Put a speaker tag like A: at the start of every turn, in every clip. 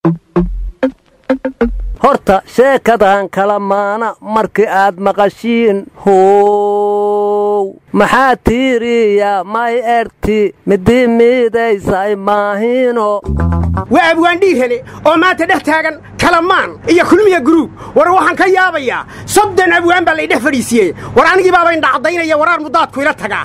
A: horta sheekadan kala maana markii aad maqashiin how maxaa tiiriya may erti midii miidaysay maahino
B: waa abwaandhii hele oo maanta dhex taagan kalamaan iyo kulmiya guruub war waxaan ka yaabayaa soddon abwaan baa laydhex fadhiisiiyey war anigii baaba indhacadaynaya waraar mudaadku ila tagaa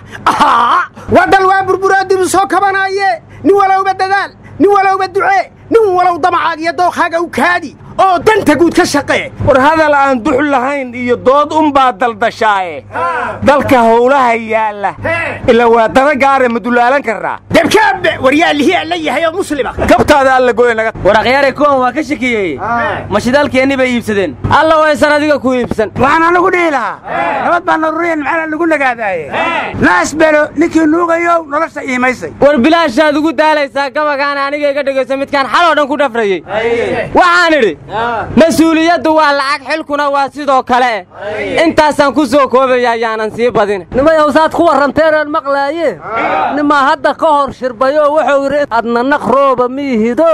B: waa dal waa burburaadibu soo kabanaaye nin walowba dadaal nin walowba ducee nin walow damacaag iyo dookhaaga u kaadi oo danta guud ka shaqee
C: war hadal aan dux lahayn iyo dood unbaa daldashaaye dalka howlaha yaalla ila waa dana gaare ma dulaalan karraa
B: debkaabe war yaa lihi alla yahay oo muslima
C: kabtaada alla goye naga
D: war akhyaare kuwan waa ka shakiyey ma shidaalkeenni bay iibsadeen alla waysan adiga ku iibsan
E: waxaan anagu dhihi lahaa nabad baa naruriyan maxaa lagu nagaadaaye naas belo ninkii nuugayow nolosha iimaysay
D: war bilaashaad ugu daalaysaa gabagaana aniga iga dhegayso midkaan xaloo dhan ku dhafrayey waxaan idhi mas-uuliyaddu waa lacag xilkuna waa sidoo kale intaasaan ku soo koobaya ayaanan sii badin
A: nimayow saad ku warranteenaan maqlaaye nimaa hadda ka hor shirbayoo wuxuu yidhi adna naq rooba miihido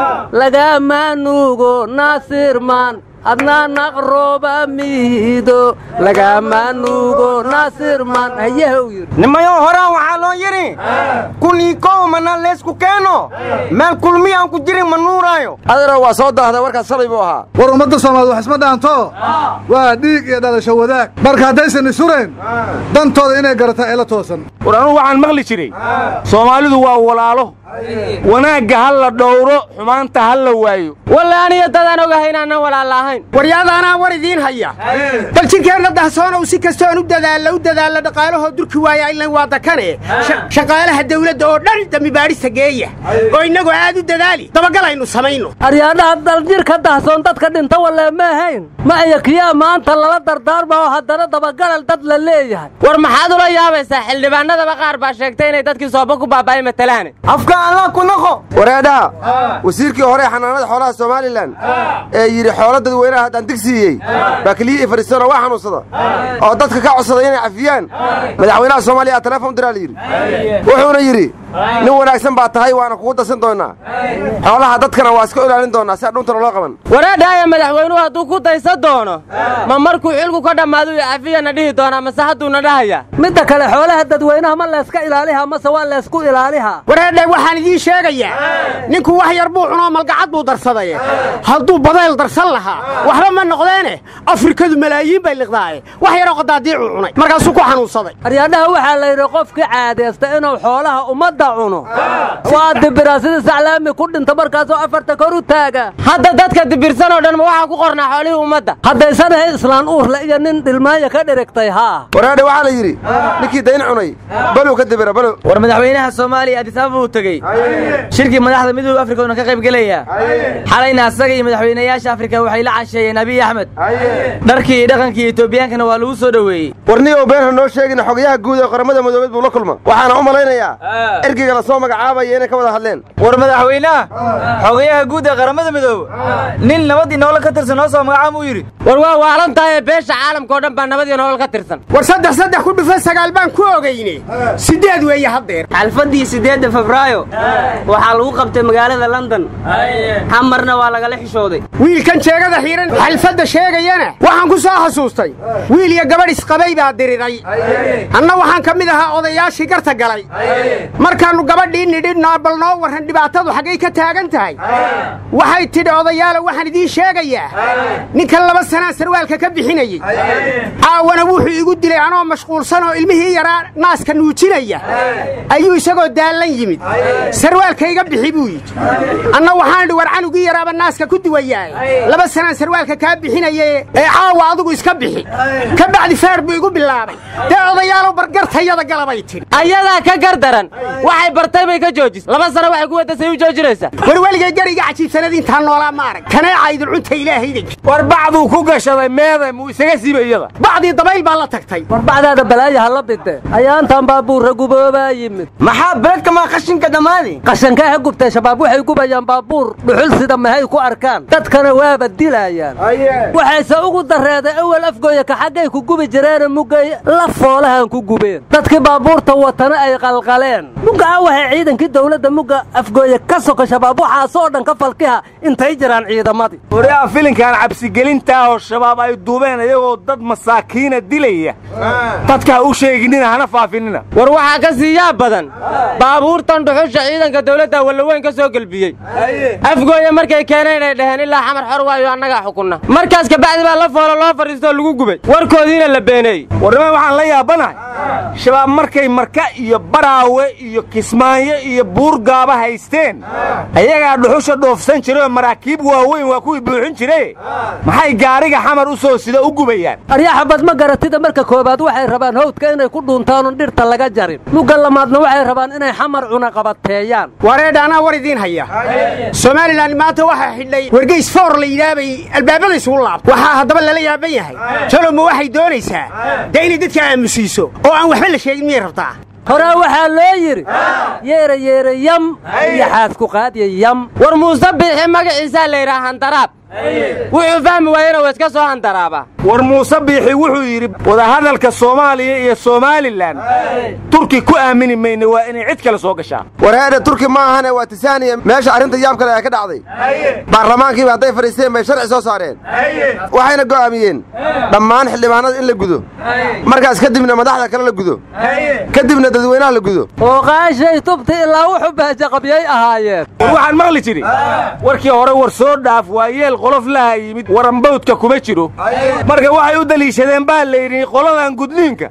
A: lagaamaa nuugo naasirmaan adna naqrooba miihido lagaamaa nuugo naasirmaan hayeha u yidhi
C: nimayo horaan waxaa loo yidhi kunii kow mana leysku keeno meel kulmiya aan ku jirin ma nuuraayo
F: adana waa soo daahday warkaas shalay buu ahaa
G: war ummadda soomaalied wax isma dhaanto waa dhiig iyo dhalasho wadaag marka haddaysan isureen dantooda inay garataan eela toosan
C: war anugu waxaan maqli jiray soomaalidu waa walaalo wanaagga ha la dhowro xumaanta ha la waayo
D: walle aniyo dadaan ogahay inaanan walaalla ahayn
B: waryaadaanaa war idiin haya bal jirkeenna dahsoonow si kastoon u dadaalla u dadaalla dhaqaalahoo durki waaya ilan waa dakane shaqaalaha dawladda oo dhan dambibaadhista geeya oo innagoo aad u dadaali dabagalaynu samayno
A: aryaadhaha daljirka dahsoon dadka dhinta wallee ma ahayn ma iyo kiyaa maanta lala dardaarma oo haddana dabagalal dad la leeyahay
D: war maxaad ula yaabaysaa xildhibaanadaba qaar baa sheegtay inay dadkii sooba ku baaba'ay matalaane
C: afka allah ku naqo
F: wareedhaha wasiirkii hore xanaanada xoolaha somalilan ee yidhi xoolo dadweynaha haddaan digsiiyey baa keliyihii fadhiistanoo waa xanuunsada oo dadka ka codsaday inay cafiyaan madaxweynaha soomaaliya aa teleefon diraa la yidhi wuxuuna yidhi nin wanaagsan baa tahay waana kugu darsan doonnaa xoolaha dadkana waa iska ilaalin doonnaa si adhuuntana loo qaban
D: wareedhaaya madaxweynuhu hadduu ku daysan doono ma markuu xilku ka dhammaadu iyo cafiyana dhihi doonaa mase hadduuna dhahaya
A: midda kale xoolaha dadweynaha ma layska ilaalihaa mase waa laysku ilaalihaa
B: wareedhe waxaan idiin sheegayaa ninku wax yar buu cunoo malgacad buu darsaday hadduu badayl darsan lahaa waxba ma noqdeene afrikadu malaayiin bay liqdaaye wax yaroo qadaadiicuu cunay markaasuu ku xanuunsaday
A: aryaadhaha waxaa la yidhi qofkii caadaysta inuu xoolaha ummadda cuno waa dibiraa sida saclaami ku dhinta markaasoo afarta kor u taaga
D: hadda dadka dibirsan oo dhan ma waxaa ku qornaa xoolihii ummadda
A: haddaysan ahay islaan uurle iyo nin dhilmaanya ka dhirigtay haa
F: wareedhe waxaa la yidhi ninkii dayn cunay balow ka dibira balow
D: war madaxweynaha soomaaliya adis ababa uu tegey shirkii madaxda midooda afrika uuna ka qayb gelaya xalayna asaga iyo madaxweynayaasha afrika waxay la casheeyeen abiy axmed dharkii iyo dhaqankii etoobiyaankana waa lagu soo dhoweeyey
F: warniyow been ha noo sheegin xogayaha guud ee qaramada madoobeed buu la kulma waxaana u malaynayaa ergeyga la soo magacaabaya inay ka wada hadleen
D: war madaxweynaha xogayaha guud ee qaramada midoobe nin nabadii nolol ka tirsan noo soo magacaab uu yidhi war waa waalan tahay beesha caalamka oo dhan baa nabadii nolol ka tirsan
B: war saddex saddex ku dhufa sagaal baan ku ogeyne siddeed weeye haddeer
H: xalfaddii siddeedda febraayo waxaa lagu qabtay magaalada london xamarna waa lagala xishooday
B: wiilkan jeegada xiiran xalfadda sheegayana waxaan ku soo xasuustay wiil iyo gabadh isqabay baa diriray anna waxaan ka mid ahaa odayaashii garta galay markaannu gabadhii nidhinaa bal noo warran dhibaatadu xaggay ka taagan tahay waxay tidhi odayaalo waxaan idiin sheegayaa ninkan laba sanaa sarwaalka ka bixinayey caawana wuxuu igu dilay anoo mashquulsan oo ilmihii yaraa naaska nuujinaya ayuu isagoo daallan yimid sarwaalka iga bixi buu yidhi anna waxaan idhi war canugii yaraaba naaska ku duwayaay laba sanaan sarwaalka kaa bixinaye ee caawa adigu iska bixi ka bacdi feer buu igu bilaabay dee odayaalow bargartayada galabay tidhi
D: ayadaa ka gar daran waxay bartay bay ka joojis laba sano waxay ku wadasay u joojinaysaa
B: war weligay gariga cajiibsanad intaan noolaa ma arag kaneeca idilcunta ilaahayda
C: war bacduu ku gashaday meeday muu isaga siibay iyada
B: bacdii dabayl baa la tagtay
A: war bacdaada balaaya ha la bide ayaantan baabuurra guboobaa yimid
C: maxaa beledka maa qashinka dhammaadi
A: qashankee ha gubtay shabaab waxay gubayaan baabuur dhuxul sida mahay ku arkaan dadkana waaba dilaayaan waxayse ugu dareeday awal afgooya ka xaggay ku gubi jireene muggay la foolahan ku gubeen dadkii baabuurta watana ay qalqaleen mugga a waxay ciidankii dawladda mugga afgooya ka soka shabaab waxaasoo dhan ka falkiha intay jiraan ciidamadii
C: waryaa filinkan cabsigelintaa oo shabaab ay duubeen iyagoo dad masaakiina dilaya dadka ha u sheeginina hana faafinina
D: war waxaa ka sii yaab badan baabuurtan dhuxusha ciidanka dawladda wallaweyn ka soo gelbiyey afgooya markay keeneen ay dhaheen ilaa xamar xor waayo annagaa xukunna markaas kabacdi baa la foolo loo fadhiistoo lagu gubay warkoodiina la beeneeyey
C: warnima waxaan la yaabanahay shabaab markay marka iyo baraawe iyo kismaayo iyo buurgaaba haysteen ayagaa dhuxusha dhoofsan jiray oo maraakiib waaweyn waa kuwii buuxin jire maxay gaariga xamar u soo sida u gubayaan
A: aryaxabad ma garatida marka koowaad waxay rabaan hawdka inay ku dhuuntaanun dhirta laga jarin mugga lamaadna waxay rabaan inay xamar cunaqabateeyaan
B: wareedha anaa war idiin haya somalilan maanta waxaa xidhay wargeys foor la yidhaabay albaabada isugu laabta waxaa haddaba lala yaaban yahay toloma waxay doonaysaa dee inay dadka aamusiiso oo aan waxba la sheegin miyay rabtaa
A: horaa waxaa loo yidhi yeera yeera yam iyo xaadku qaadiya yam
D: war muuse biixi magaciisaa la yidhaha handaraab wuxuu fahmi waayena waa iska soo handaraabaa
C: war muuse biixi wuxuu yidhi wadahadalka soomaaliya iyo somalilan turki ku aamini mayne waa inay cid kale soo gashaa
F: wareedha turki ma ahane waa tisaaniya meesha arrinta yaab kale ay ka dhacday baarlamaankiiba hadday fadhiisteen bay sharci soo saareen waxayna go'aamiyeen dhammaan xildhibaanada in la gudo markaas kadibna madaxda kale la gudo kadibna dadweynaha la gudo
A: oo qaashay tubti ilaa wuxuu baajaqabyay ahaayeen
C: war waxaan maqli jiri warkii hore war soo dhaaf waa yeel qolof laha yimid warambawdka kuma jiro marka waxay u daliishadeen baa layidhi qoladan gudniinka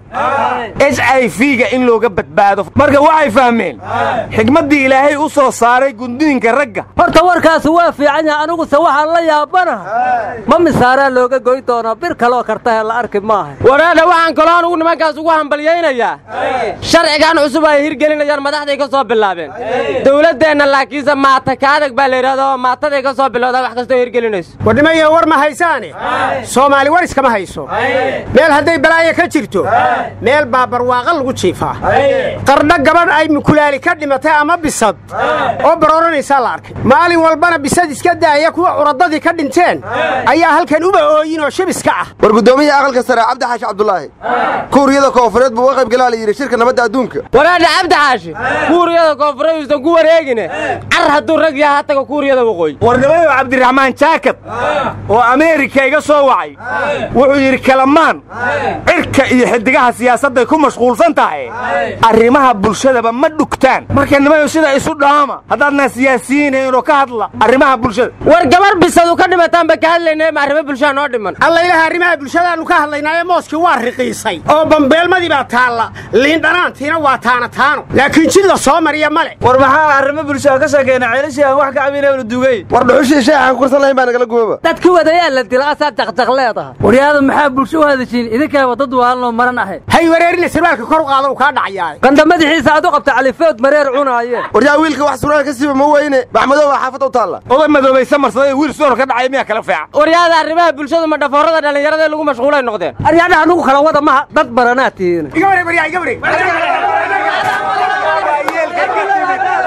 C: h i v-ga in looga badbaado marka waxay fahmeen xigmaddii ilaahay u soo saaray gudniinka ragga
A: horta warkaasi waa fiican yahay aniguse waxaan la yaabanaha ma misaaraa looga goy doonaa bir kaloo kartahe la arki maaha
D: wareedha waxaan kaloo anugu nimankaas ugu hambalyaynayaa sharcigan cusub ay hirgelinayaan madaxday ka soo bilaabeen dawladdeenna laakiinse maata ka adag baa la yidhahda oo maataday ka soo bilowdaa wax kastoo hirgelinayso
B: warnimayo war ma haysaane soomaali war iskama hayso meel hadday balaayo ka jirto meel baa barwaaqa lagu jiifaa qardho gabadh ay mukulaali ka dhimatay ama bisad oo barooranaysaa la arkay maalin walbana bisad iska daaya kuwa curadadii ka dhinteen ayaa halkan uba ooyin oo shabiska ah
F: war guddoomiyaha aqalka sare cabdi xaashi cabdulaahi kuuriyada koofureed buu uga qayb galaa la yidhi shirka nabadda adduunka
D: wareedha cabdi xaashi kuuriyada koonfureedustan ku wareegine car hadduu rag yaha hataga kuuriyada waqooyi
C: warnimayo cabdiraxmaan jaakad oo ameerika iga soo wacay wuxuu yidhi kalamaan cirka iyo xidigaha siyaasadday ku mashquulsan tahay arrimaha bulshadaba ma dhugtaan marka nimayo sida isu dhaama haddaadnaa siyaasiyiinaynoo ka hadla arrimaha bulshada
D: war gabar bisadu ka dhimataanba ka hadlayna ma arrimo bulshaa noo dhiman
B: alla ilaha arrimaha bulshadaannu ka hadlaynaaye mooskii waa riqiisay oo bambeelmadii baa taalla liindhanaantiina waa taana taano laakiin jid la soo mariya male
I: war maxaa arrimo bulshada ka sheekeena ceelishii aan wax ka cabinaynu dugay
F: war dhuxushii sheexaan ku kursan lahayn baa nagala gubaba
A: dadkii wadayaa la dila asaad jaqjaq leedaha
J: waryaada maxaa bulsho u hadashiin idinkaaba dad waalnoo maran ahayd
B: hay wareerina sarwaalka kor u qaada uu kaa dhacayaa
A: qanda madaxiisa aad u qabta califood mareer cunaayeen
F: waryaa wiilka wax suraan ka siiba ma weyne baxmadow baa xaafadda u taalla
C: oday madoobaysa marsaday wiil soor ka dhacay miyaa kala feeca
D: waryaada arrimaha bulshadu ma dhafoorada dhallinyarada lagu mashquulay noqdeen
A: aryaadhaha nugu kala wada maha dad baranaa tihiin
B: iga wareeg waryaa iga wareeg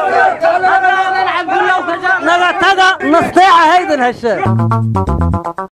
A: naga taga nasteeca haydan hesheen